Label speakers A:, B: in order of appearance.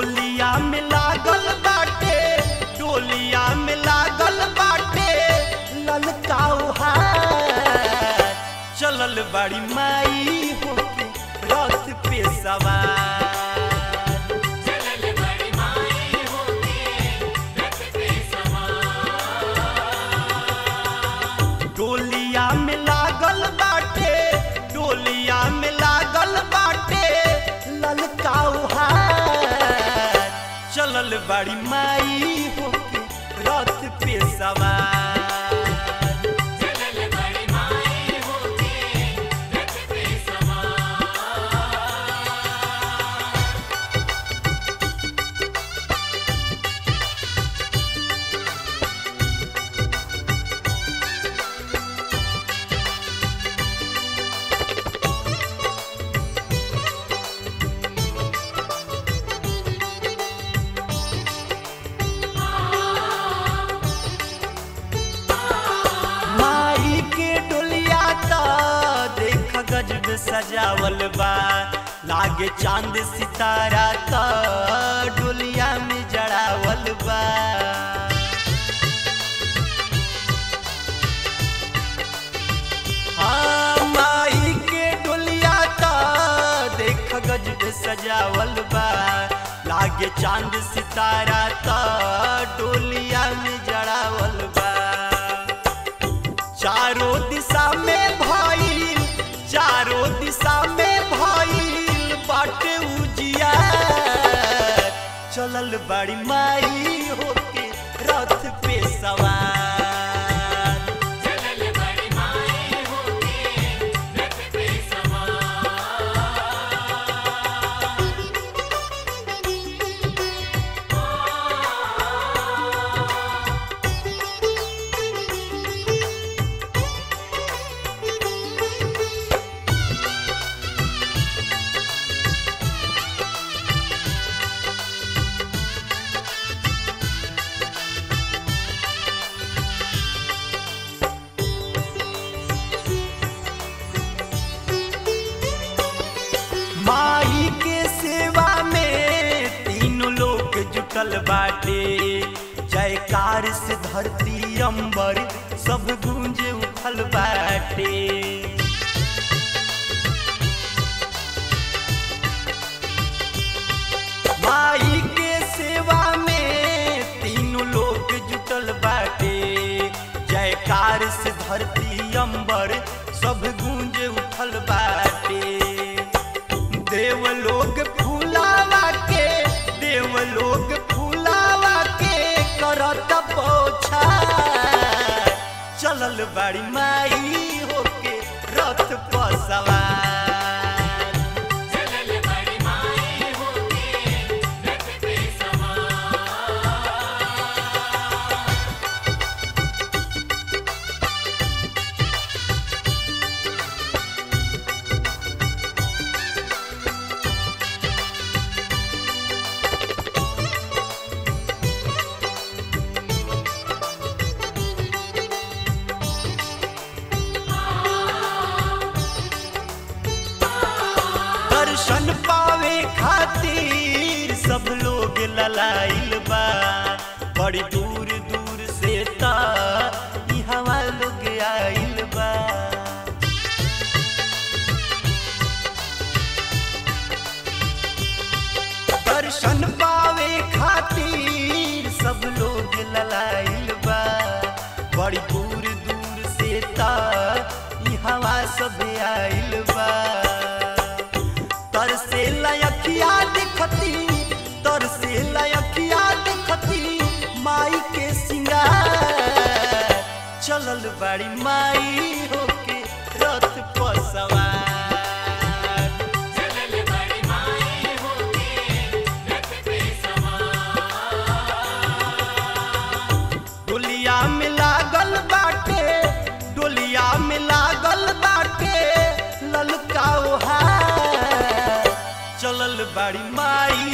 A: डोलिया में लागल बाटे डोलिया में लागल बाटे ललकाऊ हार चलल बड़ी माई होके रथ पे सवार
B: चलल बड़ी माई होके रथ पे सवार
A: डोलिया में लागल बाटे डोलिया में लागल बाटे ललकाऊ हार चलल बड़ी माई होके रथ पे सवार
B: चलल बड़ी माई होके रथ पे सवार
A: माई के डोलिया त देख गजब सजावल बा लागे चांद सितारा त डोलिया में जड़ावल बा हाँ, माई के डोलिया त देख गजब सजावल बा लागे चांद सितारा त डोलिया में जड़ावल बा चारों दिशा में भइल चारों दिशा में भइल बाटे उजिया चलल बड़ी माई होके रथ पे सवार
B: चलल बड़ी माई होके रथ पे सवार
A: माई के सेवा में तीनों लोग जुटल बाटे जयकार से धरती अंबर सब गूंजे उठल बाटे माई के सेवा में तीनों लोग जुटल बाटे जयकार से धरती अंबर सब गूंजे उठल बाटे देवलोग फूलावा के देवलोग फूलावा के करत पोछा चलल बड़ी माई होके रथ पर सवार
B: चलल बड़ी माई होके रथ पे सवार
A: दर्शन पावे खातिर सब लोग ललाइल बा बड़ी दूर दूर से ता इहवा लोग आइल बा दर्शन पावे खातिर सब लोग ललाइल बा बड़ी दूर दूर से ता इहवा सब आइल बा तरसे लयखिया दिखती तरसे लयखिया दिखती माई के सिंगार चलल बड़ी माई होके रथ पर सवार
B: चलल बड़ी माई होके रथ पे सवार
A: डोलिया में लागल बाटे डोलिया में लागल बाटे ललकाओ हार चलल बड़ी माई